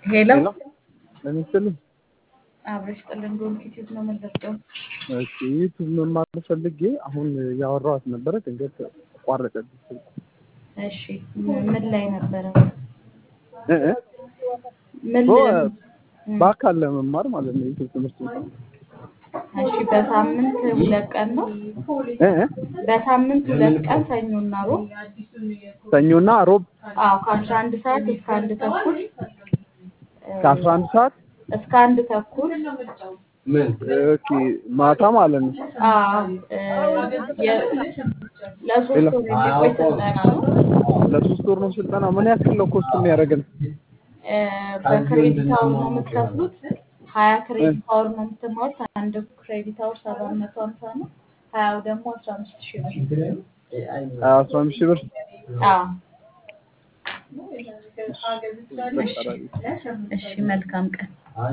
ሄሎ ለምን ስትልኝ አብረሽ ጥልን ዶንኪ ቲዩብ ነው የምንለብደው። እሺ ዩቱብ መማር ፈልጌ አሁን ያወራኋት ነበረ ድንገት ተቋረጠብኝ ስልኩ። እሺ ምን ላይ ነበረ? እ እ ምን ኦ፣ ም፣ በአካል ለመማር ማለት ነው ዩቱብ ትምህርት ቤት እሺ በሳምንት ሁለት ቀን ነው። እ እ በሳምንት ሁለት ቀን ሰኞና ሮብ። ሰኞና ሮብ አዎ ከአስራ አንድ ሰዓት እስከ አንድ ተኩል እ፣ ከአስራ አንድ ሰዓት እስከ አንድ ተኩል ኦኬ ማታ ማለት ነው። አዎ እ፣ የ- ለሶስት ወር የሚቆይ ስልጠና ነው። ለሶስት ወር ነው ስልጠና። ምን ያክል ነው ኮስት የሚያደርገን? እ፣ በክሬዲት አወር ነው የምትከፍሉት። ሀያ ክሬዲት አወር ነው የምትማሩት። አንድ ክሬዲት አወር ሰባት መቶ ሀምሳ ነው። ሀያው ደግሞ አስራ አምስት ሺህ ብር። አስራ አምስት ሺህ ብር አዎ እሺ፣ እሺ መልካም ቀን